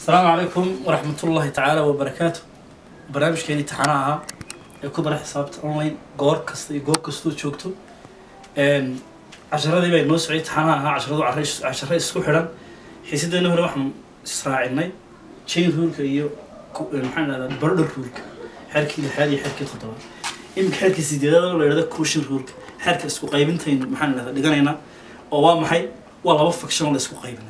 asalaamu calaykum waraxmat ullaahi tacaala wabarakaatu barnaamijkeeni taxanaha ahaa ee ku dara xisaabta online goor kasta iyo goob kastoo joogto casharadii bay noo socday taxanaha ahaa casharadu cara- casharo isku xidhan xiisadeena hore waxaan israacinay chain ruleka iyo ku- eh, maxaan dhahdaa border ruleka xeerkii lixaad iyo xeerkii toddobaad iminka xeerkii sideedaad oo la yidhahda cushion ruleka xeerka isku qaybintayn maxaan dhahdaa dhiganaynaa oo waa maxay waa laba faction oo la isku qaybinayo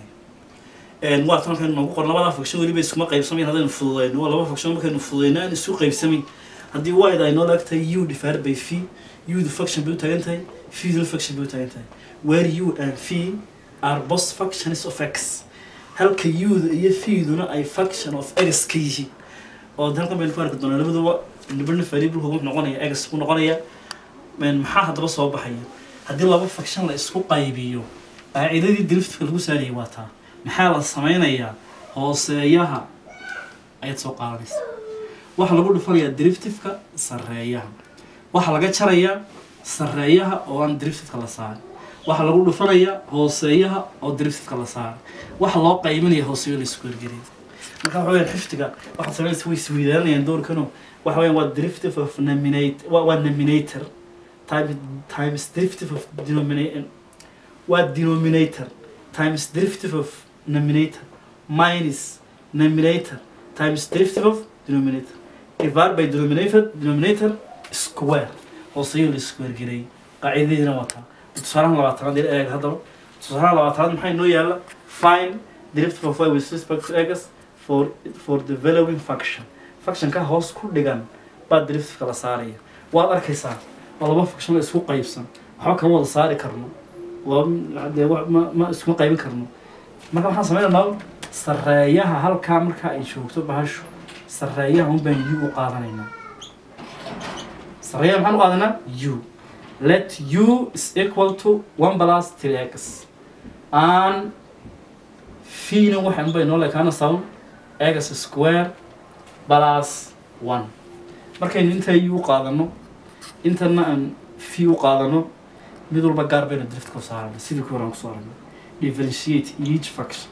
waa tan markaynu noogu qoran labada faction weliba iskuma qaybsamayn haddaynu fududayno waa laba faction markaynu fududayno aan isu qaybsamayn haddii wide ay noo laag tahay u divided by v u-du faction bay u taagan tahay v-duna faction bay u taagan tahay where u and v are both factions of x halka u-da iyo v-duna ay faction of x ka yihiin oo de halkan baynu ku arki doonaa labaduba nibarna variable wuxuu noqonaya x buu noqonaya een, maxaa haddaba soo baxaya haddii laba faction la isku qaybiyo qaacidadii driftka lagu saarayay waa taa maxaa la sameynayaa hooseeyaha ayaad soo qaadanaysa waxaa lagu dhufanayaa driftifka sareeyaha waxaa laga jarayaa sareeyaha oo aan driftifka la saarin waxaa lagu dhufanayaa hooseeyaha oo driftifka la saarin waxaa loo qaybanaya hooseeyo la isku ergeliya marka waxa weyaan xifdiga waxaad sameynaysa way isweydaanayaan doorkano waxa weyaan waa derivative of nominate waa waa nominator time times derivative of denominator waa denominator times derivative of nominator minus nominator times derivative of denominator divided by denominator denominator square hooseeyo la square gelay qaacidadiina wataa tusaalahan labaatanaad ila eeg haddaba tusaalahan labaatanaad maxaa inoo yaala fine derivative of y with respect to x for for the valuing function functionka hoos ku dhigan baa derivativeka la saaraya waad arkaysaa waa laba function la isku qaybsan waxba kama wada saari karno waa dee wa- ma ma iskuma qaybin karno marka waxaan sameynaynaa sareeyaha halkaa marka ay joogto bahashu sareeyaha un baan u u qaadanaynaa sareeyaha maxaan u qaadanaa u let u is equal to one plus three x and fiina waxaan bay noo lekaana sound x square plus one markaynu intaa u qaadano intana aan fi u qaadano mid walba gaar baynu drift ku saarana sidii ku horaan kusoo aragnay differentiate each function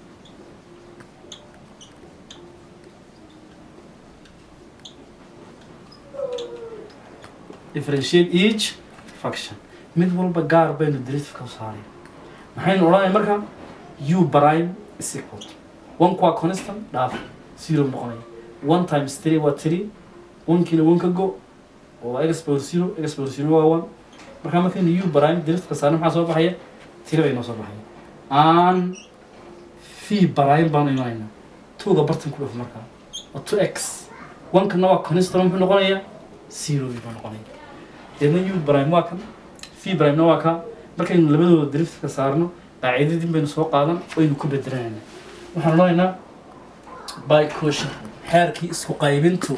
differentiate each function mid walba gaar baynu drift ku saaray maxaynu odhanaya marka u prime is equal to one waa constant dhaaf zero noqonaya one times three waa three one kiina one ka go oo waa x power zero x power zero waa one markaa markaynu u prime driftka saarna maxaa soo baxaya tiri bay noo soo baxaya aan v prime baanu imanaynaa twoga bartan ku dhuf markaa waa two x one-kana waa constant muxuu noqonayaa zero buu noqonaya deedna u prime waa kan v prime-na waa ka markaynu labadooda driftka saarno qaacidadii baynu soo qaadan waynu ku bedelanayna waxaan odhanaynaa by caution xeerkii isku qaybintu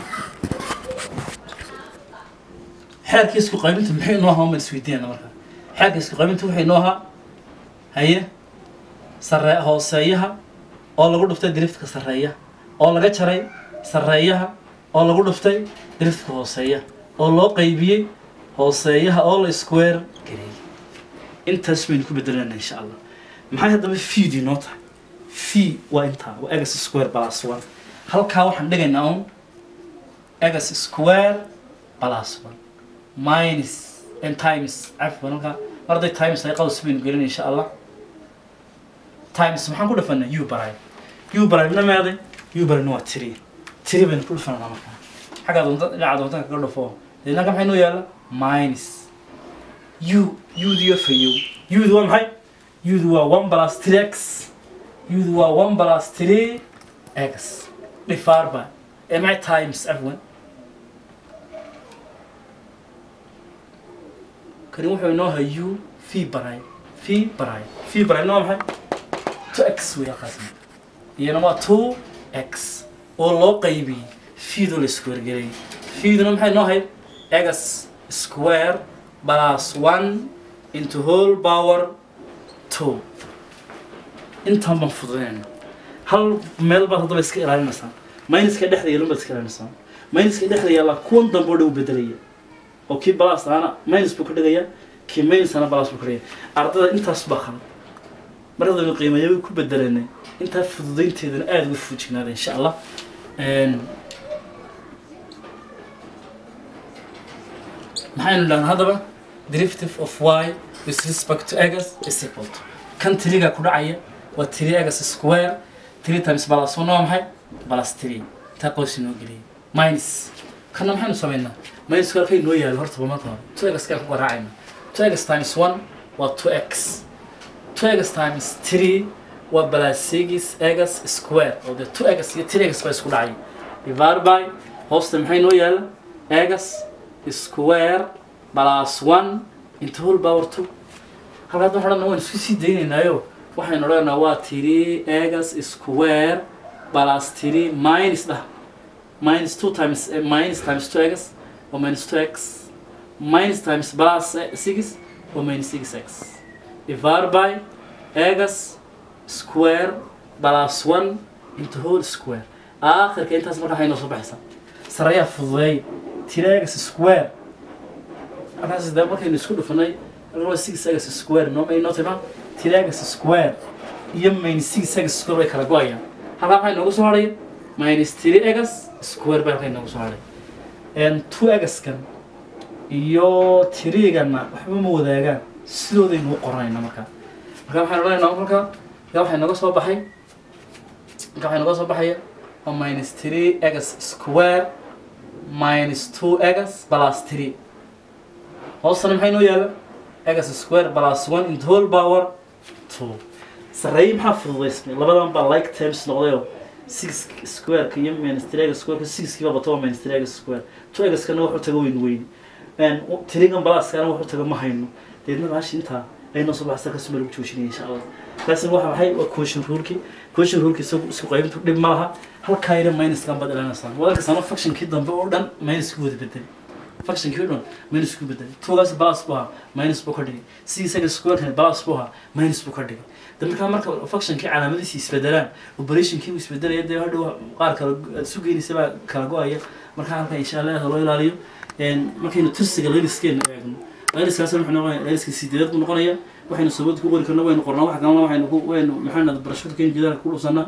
xeerkii isku qaybintu maxay noo ahaa ma isweydiinayna marka xeerka isku qaybintu waxay noo ahaa haye sare hooseeyaha oo lagu dhuftay driftka sareeya oo laga jaray sareeyaha oo lagu dhuftay driftka hooseeya oo loo qaybiyey hooseeyaha oo la square gareeyey intaas baynu ku bedelanayna insha allah maxay haddaba feedii noo tahay fee waa intaa waa egas square plus one halkaa waxaan dhigaynaa un egas square plus one minus and times cafwan halkaa mar hadday times ay qaws baynu gelin insha allah times maxaan ku dhafanaa u baray u barayna meeday u barayna waa tiri tiri baynu ku dhafanaa markaa xaggaa doonta dhinaca doonta kaga dhafo deedna halka maxay noo yaala minus u udiyo fayow udu waa maxay udu waa one plus three x udu waa one plus three x divided by ee maxay times afwan kani wuxuu inoo hay u v baray v baray v barayna waa maxay two x wey halkaasna iyana waa two x oo loo qaybiyey fiidoo la isku wargelay fiiduna maxay noo hayd x square plus one into whole power two intaan baan fududaynayna hal meel baad haddaba iska ilaalinaysaa minuska dhexda yeelan baad iska ilaalinaysaa minuska dhexda yaalla kuwan dambe oo dhan u bedelaya oo kii balas aana minus buu ka dhigaya kii minus ana balas buu ka dhigaya ardada intaas baa khalad markadaynu qiimeeyo ku bedelanay intaa fududaynteedana aada uga fuujignaada insha allah maxaynu dhahnaa haddaba derivative of y with respect to egas is equal to kan tiriga ku dhacaya waa tiri egas square three times plus one waa maxay plus three intaa qoys inoo geliyay minus kana maxaynu samaynaa minus halkay inoo yaalo horta marka hore two egas kaan ku garaacayna two egas times one waa two x two egas times three waa plus six egas square oo dee two egas iyo three egas baa isku dhacay divided by hoosta maxay inoo yaala egas square plus one into whole power two halkaad waxaan odhanaa waan isku sii daynaynaayo waxaynu odhanaa waa three egas square plus three minus dhah minus two times eh, minus times two egas or minus two x minus times plus eh, six or minus six x divided by egas square plus one into whole square aakhirka intaas marka waxay noo soo baxaysaa sarayaa fududeey tiragas square markaas de markaynu isku dhufanay waa six egas square noo may noo timaa tiragas square iyo minus six egas square way kala go-ayaan halkaa maxay noogu soo hadhaya minus three egas square bay halkay noogu soo hadhay two egaskan iyo tiriigana waxba ma wadaagaan sidoodaynu u qoranayna markaa marka waxaynu odhanaynaa markaa markaa waxay nooga soo baxay marka waxay nooga soo baxaya waa minus three egas square minus two egas plus three hoostana maxay noo yaala egas square plus one into whole power two sarreeye maxaa fududaysmay labadan baa like terms noqdayoo six squareka iyo minus three egas squareka sixkiiba bato waa minus three egas square two egaskana wuxuu taga weyn weyni tirigan balaskana wuxuu taga ma hayno deedna baashi intaa aynoo soo baxsa kasuma lagu joojinaya insha allah kaasina waxa maxay waa question ruleki question ruleki isagu isku qaybintu dhib ma laha halkaa yara minuskan baad ilaalinaysaa wadanka sano functionkii dambe oo dhan minus ku wada bedel functionkii oo dhan minus ku bedel tuugaas plus buu ahaa minus buu ka dhigay si isaga squarekan plus buu ahaa minus buu ka dhigay de markaa marka functionkii calaamadiisi isbedelaan operationkii uu isbedelaya dee hadhow qaar kale aad isu geynaysa baa kala go-aya markaa halkaa insha allah loo ilaaliyo markaynu tirsiga layliskeena eegno layliskaas wuxuu noqonaya layliska sideedaad buu noqonaya waxaynu sababta ku qori karna waynu qornaa wax kalena waxaynu ku waynu maxaanad barashada keeni jidaalka ku dhufsanaa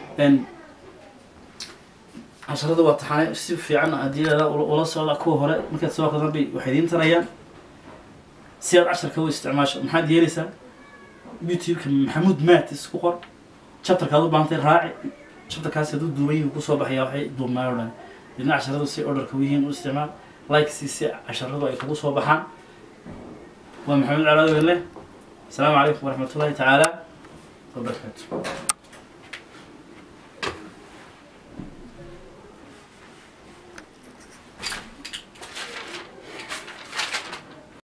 casharada waa taxane si fiican haddii la ula socda kuwa hore markaad soo akridan bay waxay idiin tarayaan si aad casharka u isticmaasho maxaad yeelaysaa youtube-ka maxamuud matis ku qor chapterkaad u baahantay raaci chapterkaas hadduu duuban yihi kusoo baxaya waxay duubnaayo o dhan didna casharadu si orderka u yihiin u isticmaal like si si casharadu ay kugu soo baxaan waa maxamed calaad wele السلام عليكم ورحمة الله تعالى وبركاته